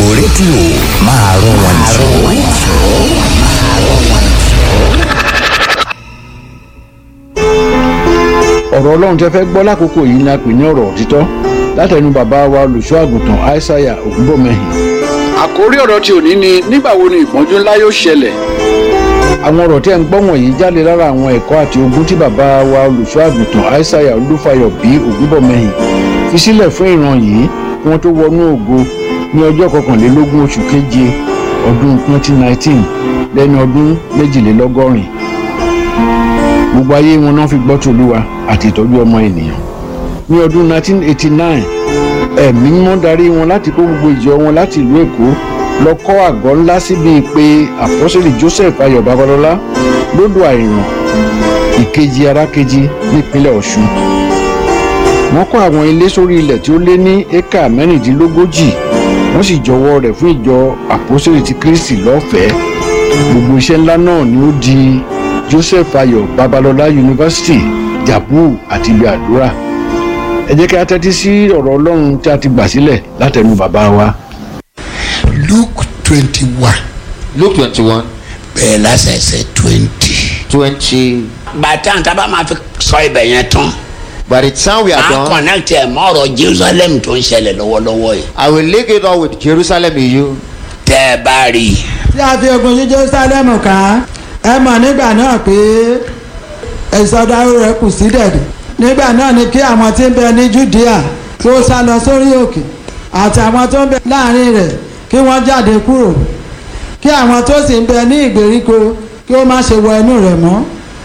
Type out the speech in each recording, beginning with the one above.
gbogbo rédíò máa rọ wọn jù. ọ̀rọ̀ ọlọ́run tẹ́ fẹ́ gbọ́ lákòókò yìí ni a pè ní ọ̀rọ̀ òtítọ́ látẹnu bàbá wa olùṣọ́ àgùntàn aishaiya ògúnbọ̀mẹ́hìn. àkórí ọ̀rọ̀ tí òní ni nígbà wo ni ìpọ́njú ńlá yóò ṣẹlẹ̀. àwọn ọ̀rọ̀ tí ẹ̀ ń gbọ́ wọ̀nyí jáde lára àwọn ẹ̀kọ́ àti ogun tí bàbá wa olùṣọ́ àgùntàn aishaiya olúfayọ bí ògúnbọ̀mẹ́hìn fi sílẹ̀ fún ìran yìí kí wọ́n tó wọnú ògo ní ọjọ́ kọkànlélógún oṣù keje ọdún 2019 lẹ́ni ọdún méjìlélọ́gọ́rin gbogbo ayé wọn náà fi gbọ́ tòlúwa àti ìtọ́jú ọmọ ènìyàn ní ọdún 1989 ẹ̀mí mímọ́ darí wọn láti kó gbogbo ìjọ wọn láti ìlú èkó lọ kọ́ àgọ́ ńlá síbi pé àpọ́sẹ̀lì joseph ayọ̀ babalọ́lá lódò àìràn ìkejì arákejì nípínlẹ̀ ọ̀ṣun wọ́n kọ́ àwọn ilé sórí ilẹ̀ tí ó lé ní éka mẹ́rìndínlógójì wọ́n sì jọwọ́ rẹ̀ fún ìjọ àpọ́sẹ̀lì ti kristi lọ́fẹ̀ẹ́ gbogbo iṣẹ́ ńlá náà ni ó di joseph ayọ̀ babalọ́lá yunifásitì jabu àti ibi àdúrà ẹ jẹ́ kí a tẹ́tí sí ọ̀rọ̀ ọlọ́run tí a ti gbà sílẹ̀ látẹnu bàbá wa. luke twenty one luke twenty one bẹ̀rẹ̀ lásẹ̀sẹ̀ twenty. twenty bàtà tá a bá máa fi sọ ibẹ̀ yẹn tán by the time we are a done connect ẹ̀ mọ́ ọ̀rọ̀ jerusalem tó ń ṣẹlẹ̀ lọ́wọ́lọ́wọ́ yìí i will link it up with jerusalem in you tẹ́ ẹ bá rí i tí a fi ogun yí jerusalem ká ẹ mọ̀ nígbà náà pé ìsọdáwó rẹ̀ kù sí dẹ̀dẹ̀ nígbà náà ni kí àwọn tí ń bẹ ní judea kí ó sá lọ sórí òkè àti àwọn tó ń bẹ láàrin rẹ̀ kí wọ́n jáde kúrò kí àwọn tó sì ń bẹ ní ìgbèríko kí ó má ṣe wọ inú rẹ̀ mọ́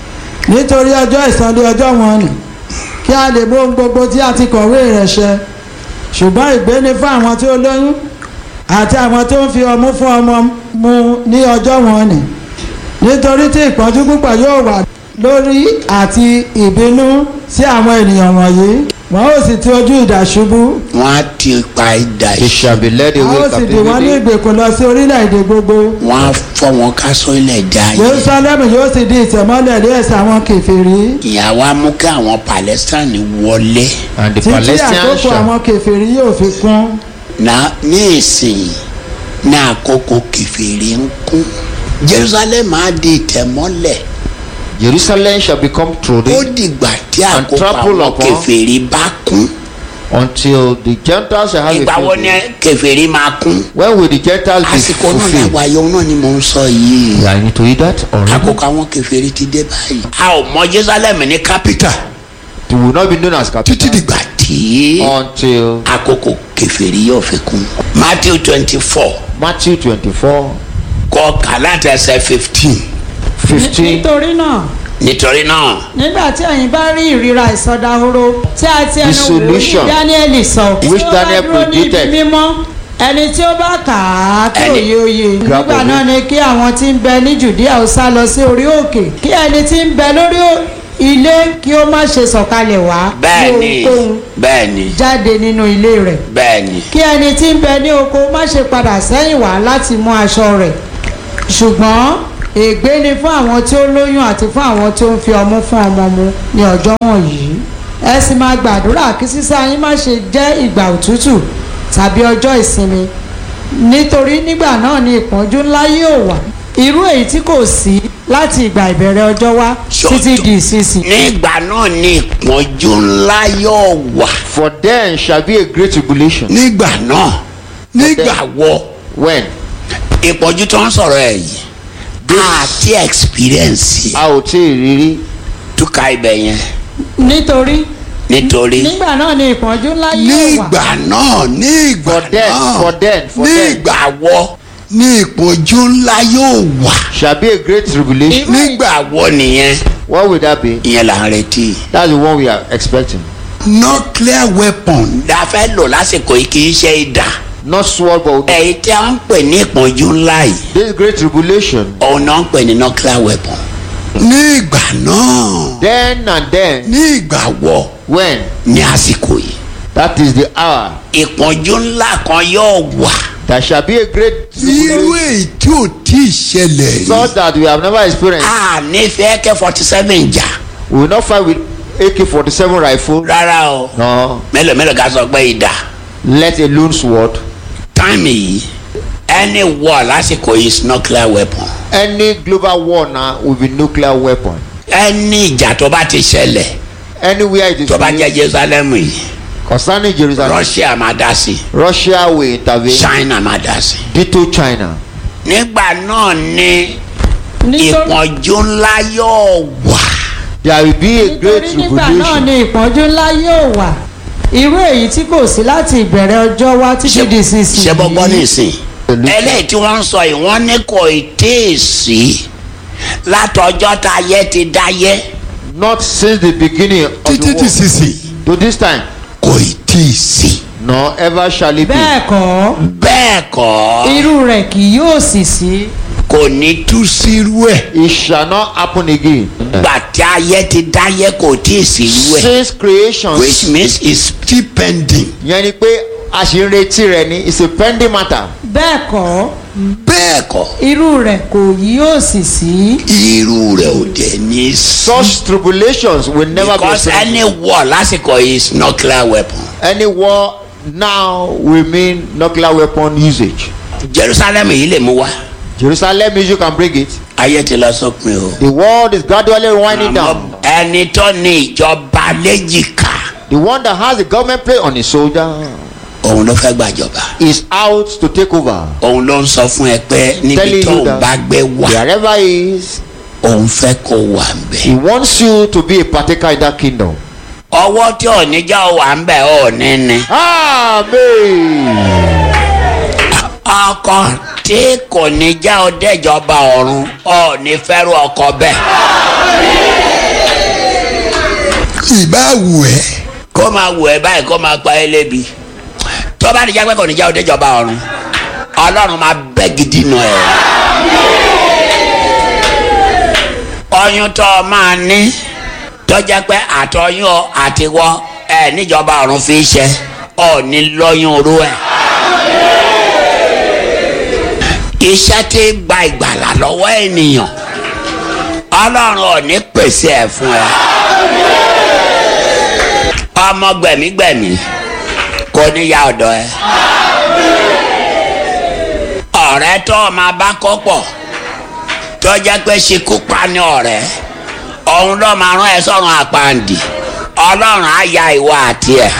nítorí ọjọ́ ìsọdẹ ọjọ́ wọn nì kí a lè bó ohun gbogbo tí a ti kọ̀wé rẹ̀ ṣẹ ṣùgbọ́n ìgbéni fún àwọn tí ó lóyún àti àwọn tó ń fi ọmú fún ọmọ mu ní ọjọ́ wọn nì nítorí tí ìpọ́njú púpọ̀ yóò wà lórí àti ìbínú sí àwọn ènìyàn wọ̀nyí wọn ó sì ti ojú ìdà ṣubú wọ́n á ti pa idà they yìí shall be led a away ó sì dì wọ́n ní captivity ìgbèkùn lọ sí orílẹ̀-èdè gbogbo wọ́n á fọ́ wọn ká sọ ilẹ̀ dá yìí jerusalem yóò sì di ìtẹ̀mọ́lẹ̀ ní ẹ̀sẹ̀ àwọn kèfèrí ìyàwó á mú kí àwọn palestine wọlé and the títí palestinians àkókò shall àwọn kèfèrí yóò fi kún na ní ìsìn ní àkókò kẹfìrí ń kún jerusalem á di ìtẹ̀mọ́lẹ̀ jerusalem shall become ó truly dìgbà tí And àkókò trample àwọn upon. kẹfìrí bá kún until the gentiles shall have ìgbà a wo field ni day. kẹfìrí máa kún when will the gentiles be àsìkò náà fulfilled làwọn ayọ̀ náà ni mò ń sọ yìí yeah you need to read that already àkókò àwọn kẹfìrí ti dé báyìí. a ò mọ jerusalem ní capital it will not be known as títí capital dìgbà tí until àkókò kẹfìrí yóò fi kún. matthew twenty four matthew twenty-four kọ kàlántà ẹsẹ̀ fifteen fifteen nítorí náà nítorí náà nígbà tí ẹ̀yin bá rí ìríra ìsọdahoro tí a ti ẹnu Dissolution. wòlíì dáníẹ́lì sọ Which tí ó bá Daniel dúró ní ibi predicted. mímọ́ ẹni tí ó bá kà á kí Ẹni- òye òye Grab nígbà of náà it. ni kí àwọn tí ń bẹ ní judea ó sá lọ sí orí òkè kí ẹni tí ń bẹ lórí ó- ilé kí ó má ṣe sọ̀kalẹ̀ wá bẹ́ẹ̀ ni ohunkóhun bẹ́ẹ̀ ni jáde nínú ilé rẹ̀ bẹ́ẹ̀ ni kí ẹni tí ń bẹ ní oko má ṣe padà sẹ́yìn wá láti mú aṣọ rẹ̀ ṣùgbọ́n ègbé ni fún àwọn tí ó lóyún àti fún àwọn tí ó ń fi ọmú fún ọmọ mu ní ọjọ́ wọ̀nyí ẹ sì máa gbàdúrà kí sísá yín má ṣe jẹ́ ìgbà òtútù tàbí ọjọ́ ìsinmi nítorí nígbà náà ni ìpọ́njú ńlá yóò wà irú èyí tí kò sí láti ìgbà ìbẹ̀rẹ̀ ọjọ́ wá títí di ìsinsìn nígbà náà ni ìpọ́njú ńlá yóò wà for then shall be a great tribulation nígbà náà nígbà wọ when ìpọ́njú tó ń sọ̀rọ̀ ẹ̀ yìí àti experience a ò tí ì rírí túkà ibẹ̀ yẹn nítorí nítorí nígbà náà ni ìpọ́njú ńlá yóò wà nígbà náà nígbà for then náà for then for then nígbà wọ ní ìpọ́njú ńlá yóò wà shall be a great tribulation nígbà wọ nìyẹn what will that be ìyẹn là ń retí. that's the one we are expecting nuclear weapon la fẹ́ lò lásìkò yìí kì í ṣe ìdá not sword but èyí tí a ń pè ní ìpọ́njú ńlá yìí this great tribulation òun náà ń pè ní nuclear weapon. nígbà náà then and then nígbà wọ when ní àsìkò yìí that is the hour ìpọ́njú ńlá kan yóò wà there shall be a great irú tribulation èyí tí ò tí ì ṣẹlẹ̀ rí such that we have never experienced a nífẹ̀ẹ́ kẹ́ forty seven jà we will not fight with ak-47 rifle rárá o no mélòó mélòó ká sọ pé ìdá let alone sword táìmì yìí any war lásìkò is nuclear weapon Any global war now will be nuclear weapon. any ìjà tó bá ti ṣẹlẹ̀ Anywhere it is tó bá jẹ́ used, jerusalem yìí concerning Jerusalem, russia máa dá sí Russia will intervene. china máa dá sí. Ditto China. nígbà náà ni nítorí ìpọ́njú ńlá yóò wà. There will be a great nítorí nígbà náà tribulation. ni ìpọ́njú ńlá yóò wà irú èyí tí kò sí láti ìbẹ̀rẹ̀ ọjọ́ wá títí di sísìn ṣe bọ́gbọ́n nísìn. eléyìí tí wọ́n ń sọ yìí wọ́n ní kò tí ì sí látọjọ́ tá a yẹ ti dáyé. Not since the beginning of títí the di war. sísìn To this time, kò ì tí ì sí. nor ever shall it be. bẹ́ẹ̀ kọ́ bẹ́ẹ̀ kọ́ irú rẹ̀ kì yóò sì sí kò ní tú sírú ẹ̀. It shall not happen again. gbà tí ayé ti dáyé kò tí ì sírú ẹ̀. Since creation, which means is still pending. yẹn ni pé a ṣì ń retí rẹ̀ ni it's a pending matter. bẹ́ẹ̀ kọ́ bẹ́ẹ̀ kọ́ irú rẹ̀ kò yóò sì sí irú rẹ̀ ò dé ní sí. Such tribulations will never because be any experienced. war lásìkò is nuclear weapon. Any war now will mean nuclear weapon usage. jerusalem yìí lè mú wa. Jerusalem issue can bring it. ayé ti lọ sópin o. The world is gradually winding down. ẹni tó ní ìjọba léjìká The one that has the government plate on his shoulder òun ló fẹ́ gbàjọba. is out to take over. òun ló ń sọ fún ẹ pé níbi Telling tó you ń that bá gbé wá Wherever he is, òun fẹ́ kó wà ń he bẹ̀. wants you to be a partaker in that kingdom. ọwọ́ tí ò ní já wà ń bẹ̀ ò ní ní. Amen. ọkọ tí kò ní já ọ dẹ́jọba ọ̀run ò ní fẹ́rù ọkọ bẹ́ẹ̀. ìbá wù ẹ́ kó máa wù ẹ báyìí kó máa pa ẹ lébi tó bá ní jágbé kò ní já ọ dẹ́jọba ọ̀run ọlọ́run máa bẹ́ gidi nù ẹ̀. ọyún tó o máa ní tó jẹ́ pé àtọyún ọ àtiwọ́ ẹ níjọba ọ̀run fi ṣe ọ ní lọ́yún orú ẹ̀. iṣẹ́ tí gba ìgbàlà lọ́wọ́ ènìyàn ọlọ́run ò ní pèsè ẹ̀ fún ẹ. ọmọ gbẹ̀mígbẹ̀mí kò ní ya ọ̀dọ̀ ẹ. ọ̀rẹ́ tó o máa bá kó pọ̀ tó jẹ́ pé ṣekú pa ní ọ̀rẹ́ òun ló máa rán ẹ sọ́run àpàǹdì ọlọ́run á ya ìwọ àti ẹ̀.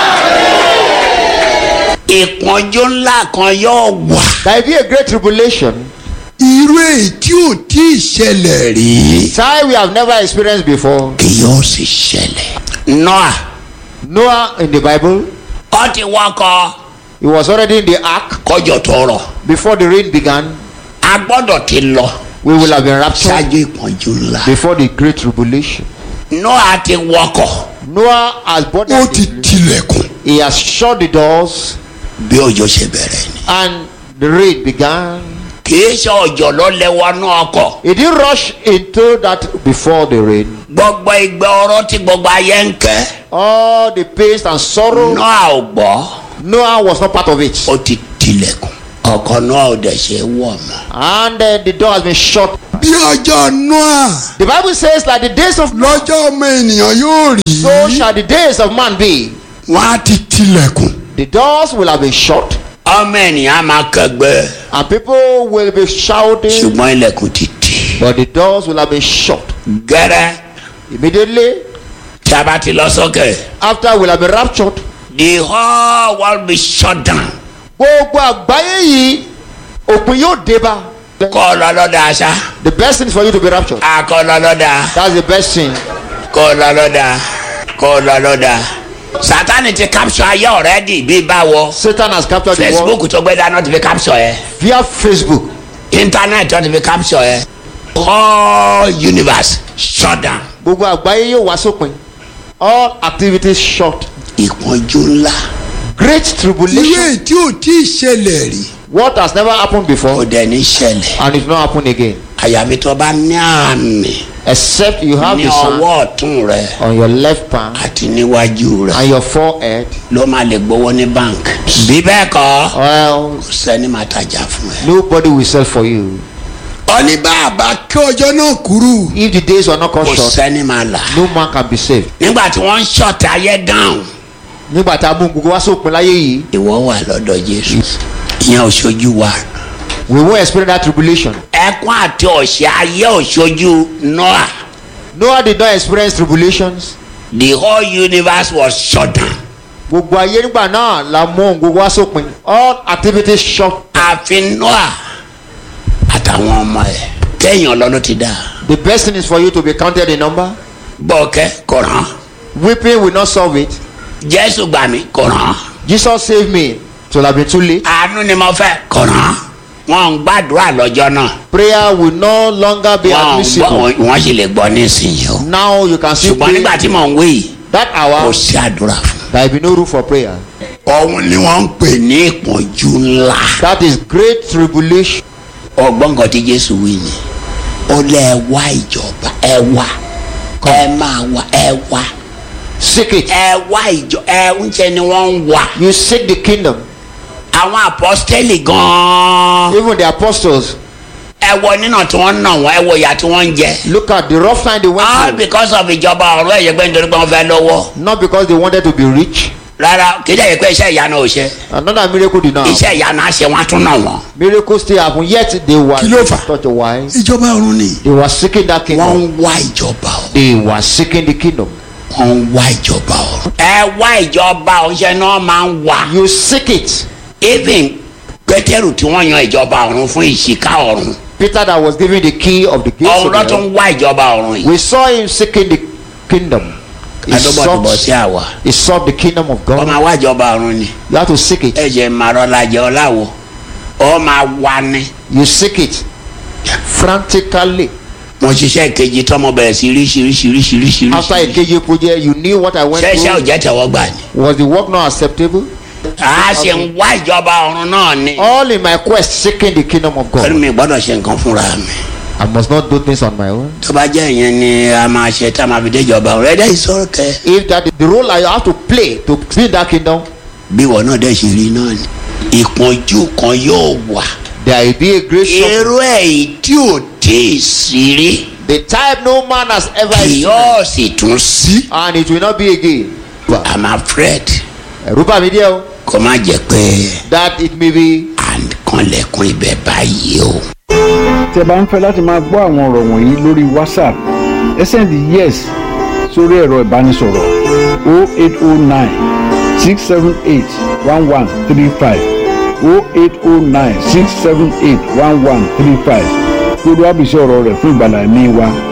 ìpọ́njú ńlá kan yóò wà. There will be a great tribulation. irú èyí tí ò tí ì ṣẹlẹ̀ rí. Time we have never experienced before. kì yóò sì ṣẹlẹ̀. noah Noah in the Bible, ó ti wọkọ̀ he was already in the ark kọjọ tó rọ̀ before the rain began. a gbọ́dọ̀ ti lọ We will have been raptured ṣáájú ìpọ́njú ńlá. before the great tribulation. noah ti wọkọ̀ Noah has bought ó ti tilẹ̀kùn. he has shut the doors bí òjò ṣe bẹ̀rẹ̀ ni. and the rain began. kì í ṣe òjò ló lé wọnú ọkọ̀ He didn't rush into that before the rain. gbogbo ìgbẹ́ ọ̀rọ̀ tí gbogbo ayé ń kẹ́ All the pains and sorrow, noah ò gbọ́ Noah was not part of it. ó ti tilẹ̀kùn ọkọ̀ noah ò dẹ̀ ṣe wọ̀ mọ́. And uh, the door has been shut. bí ọjọ́ noah The Bible says, like the days of lọ́jọ́ ọmọ ènìyàn yóò rí. so shall the days of man be. wọ́n á ti tilẹ̀kùn. The doors will have been shut, ọmọ ènìyàn máa kẹgbẹ́ and people will be shouting, ṣùgbọ́n ilẹ̀kùn ti tì. but the doors will have been shut. gẹ́rẹ́ Immediately tí a bá ti lọ sókè after we'll have been raptured. the whole world be shut down. Gbogbo àgbáyé yìí òpin yóò dé bá. kọ́ ọ lọ lọ́dà aṣá The best thing is for you to be raptured. akọ́ lọ lọ́dà That's the best thing. kọ́ ọ lọ lọ́dà kọ́ ọ lọ lọ́dà. sátani ti capture ayé ọ̀rẹ́dì bí báwo Satan has captured the world facebook tó gbé dáná ti fi capture ẹ via Facebook. internet tó ti fi capture ẹ whole universe shut down. Gbogbo àgbáyé yóò wá sópin. All activities shut. ìpọ́njú ńlá Great irú tribulation. èyí tí ò tí ì ṣẹlẹ̀ rí. What has never happened kò before dẹ̀ ní ṣẹlẹ̀ and it will not happen again. àyàfi tó bá ní àmì Except you have ní the sign ọwọ́ ọ̀tún rẹ on your left palm àti níwájú rẹ and your forehead. ló máa lè gbowó ní bank. bí bẹ́ẹ̀ kọ́ Well, kò sẹ́ni máa tajà fún ẹ. nobody will sell for you. ọní bàbá kí ọjọ́ náà kúrú. If the days were not cut kò short, sẹ́ni máa là. no man can be saved. nígbà tí wọ́n ń ṣọ̀tẹ̀ ayé dáhùn. Nígbà tá a mú gbogbo wá sópin láyé yìí, ìwọ wà lọ́dọ̀ jésù ìyẹn ò ṣojú wa we won't experience that tribulation. ẹkún àti ọ̀sẹ̀ ayé òṣojú noah Noah did not experience tribulations. the whole universe was shut down gbogbo ayé nígbà náà la mú ohun gbogbo wá sópin all activities shut. àfi noah àtàwọn ọmọ ẹ̀ kéèyàn lọ ló ti dá the best thing is for you to be counted in number. bọ́ọ̀kẹ́ kò rán weeping will not solve it. jésù gbà mí kò rán Jesus saved me till have been too late. àánú ni mo fẹ́ kò rán wọn ń gbàdúrà lọ́jọ́ náà prayer will no longer be wọn ń gbọ́ admissible. wọn sì lè gbọ́ nísìnyí o now you can see ṣùgbọ́n nígbà tí mò ń wí yìí that kò hour sí àdúrà fún there will be no room for prayer. òun ni wọ́n ń pè ní ìpọ́njú ńlá. that is great tribulation. ọgbọ́n kan tí jésù wí ni ó lé ẹ wá ìjọba ẹ wá ẹ máa wá ẹ wá seek it. ẹ wá ìjọ ẹ ń ṣe ni wọ́n ń wá. you seek the kingdom. àwọn apọ́sítẹ́lì gan-an even the apostles ẹ wọ nínà tí wọ́n ń nà wọ́n ẹ wọ ìyà tí wọ́n ń jẹ. look at the rough time they went all through. because of ìjọba ọ̀rọ̀ ẹ̀yẹ pé nítorí pé wọ́n fẹ́ lọ́wọ́ not because they wanted to be rich. rárá kí lè yẹ pé iṣẹ́ ìyanu ò ṣe another miracle did not happen. iṣẹ́ ìyanu á ṣe wọ́n á tún nà wọ́n. miracle still happen yet they were Kí ló fà? such a wise. ìjọba ọ̀run ni they were seeking that wọ́n kingdom. ń wá ìjọba ọ̀rọ̀ they were seeking the kingdom. wọ́n ń wá ìjọba ọ̀rọ̀. ẹ wá ìjọba ọ̀ṣẹ́ náà máa ń wá. you seek it. even pétérù tí wọ́n yan ìjọba ọ̀run fún ìṣìkà ọ̀run peter that was given the key of the gates ọ̀run of ló tún hell. ń wá ìjọba ọ̀run yìí. we saw him seeking the kingdom. he adóbọ̀tòbọ̀ sí sought, àwa he sought the kingdom of ó God. máa wá ìjọba ọ̀run ni you have to seek it. ẹ̀jẹ̀ màrọ́lájẹ ọ̀làwọ̀ ó máa wá ní. you seek it frantically. mo ṣiṣẹ́ kejì tọ́mọ bẹ̀rẹ̀ sí ríṣiríṣiríṣiríṣi. after a KJ project you knew what I went ṣẹ́ṣẹ́ ò through. jẹ́ tẹ̀wọ́ gbà ni. was the work not acceptable. a ṣe ń wá ìjọba ọ̀run náà ni. all in my quest seeking the kingdom of pẹ̀lú God. mi gbọ́dọ̀ ṣe nǹkan fúnra mi. I must not do things on my own. tó bá jẹ́ ìyẹn ni a máa ṣe tá a máa fi dé ìjọba ọ̀run ẹ̀dá ìṣòro kẹ. if that is the role I have to play to build that kingdom bí wọn náà dẹ̀ ṣe rí náà ni. ìpọ́njú kan yóò wà. there will be a great suffering. irú èyí tí ò tí ì sí rí the type no man has ever kì seen yóò sì tún sí. and it will not be again. i'm afraid ẹ̀rù bà mí díẹ̀ o kó má jẹ́ pé that it may be à ń kanlẹ̀kùn ibẹ̀ báyìí o. tí ẹ bá ń fẹ́ láti máa gbọ́ àwọn ọ̀rọ̀ wọ̀nyí lórí whatsapp ẹ sẹ́ndì yes sórí ẹ̀rọ ìbánisọ̀rọ̀ 0809 678 1135 0809 678 1135 gbogbo àbísí ọ̀rọ̀ rẹ̀ fún ìgbàlá ẹ̀mí wa